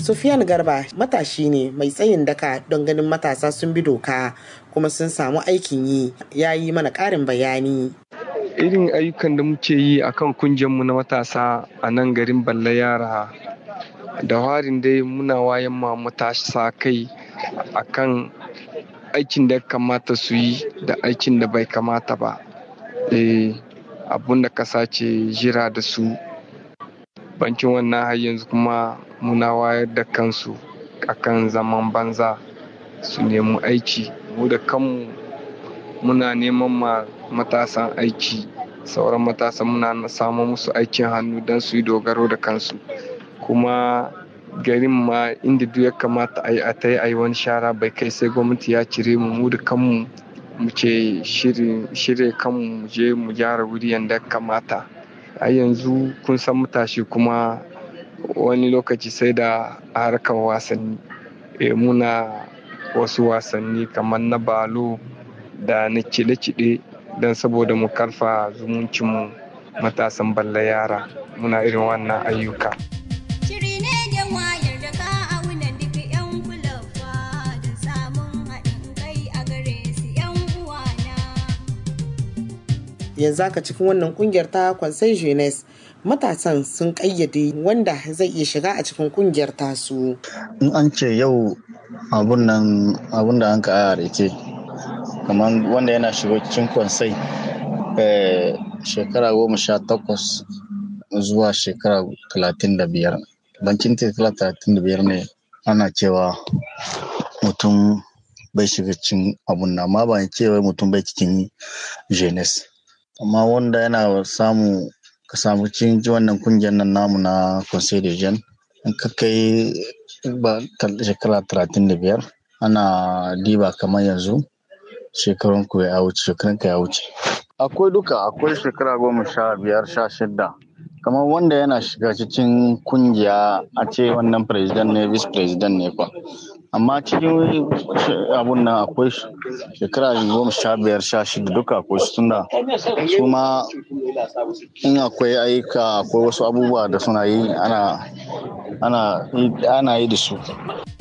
Sufiyan Garba matashi ne mai tsayin daka don ganin matasa sun bi doka kuma sun samu aikin yi ya yi mana ƙarin bayani. Irin ayyukan da muke yi a kan mu na matasa a nan garin Balla Yara da harin dai muna wayan ma matasa kai a kan aikin da kamata su yi da aikin da bai kamata ba. abun da kasa ce jira da su bankin wannan har yanzu kuma muna wayar da kansu akan zaman banza su nemi aiki mu da kanmu muna neman ma matasan aiki sauran matasan muna samun musu aikin hannu don su yi dogaro da kansu kuma garin ma inda duk ya kamata a yi a ta yi wani shara bai kai sai gwamnati ya cire mu mu da kanmu mu ce shirya kanmu mu je mu gyara wuri yadda kamata a yanzu kun san matashi kuma wani lokaci sai da harkar wasanni muna wasu wasanni kamar na balo da na cide-cide don saboda mu karfa zumuncinmu matasan balla yara muna irin wannan ayyuka yanzu aka cikin wannan kungiyar ta kwansai jeunesse matasan sun kayyade wanda zai iya shiga a cikin kungiyar tasu in an ce yau abun nan abun da an ka aya rake kamar wanda yana shiga cikin kwansai shekara goma sha takwas zuwa shekara talatin da biyar bancin shekara talatin da biyar ne ana cewa mutum bai shiga cikin abun nan amma ba cewa mutum bai cikin jeunesse amma wanda yana samu ka samu cikin wannan kungiyar nan namu na conseil de jeunes in ka kai ba shekara talatin da biyar ana diba kamar yanzu shekarun ku ya wuce shekarun ka ya wuce akwai duka akwai shekara goma sha biyar sha shida kamar wanda yana shiga cikin kungiya a ce wannan president ne vice president ne kwa amma cikin abun nan akwai shekara goma sha biyar sha shida duka akwai su tunda su ma in akwai ayyuka akwai wasu abubuwa da suna yi ana ana yi da su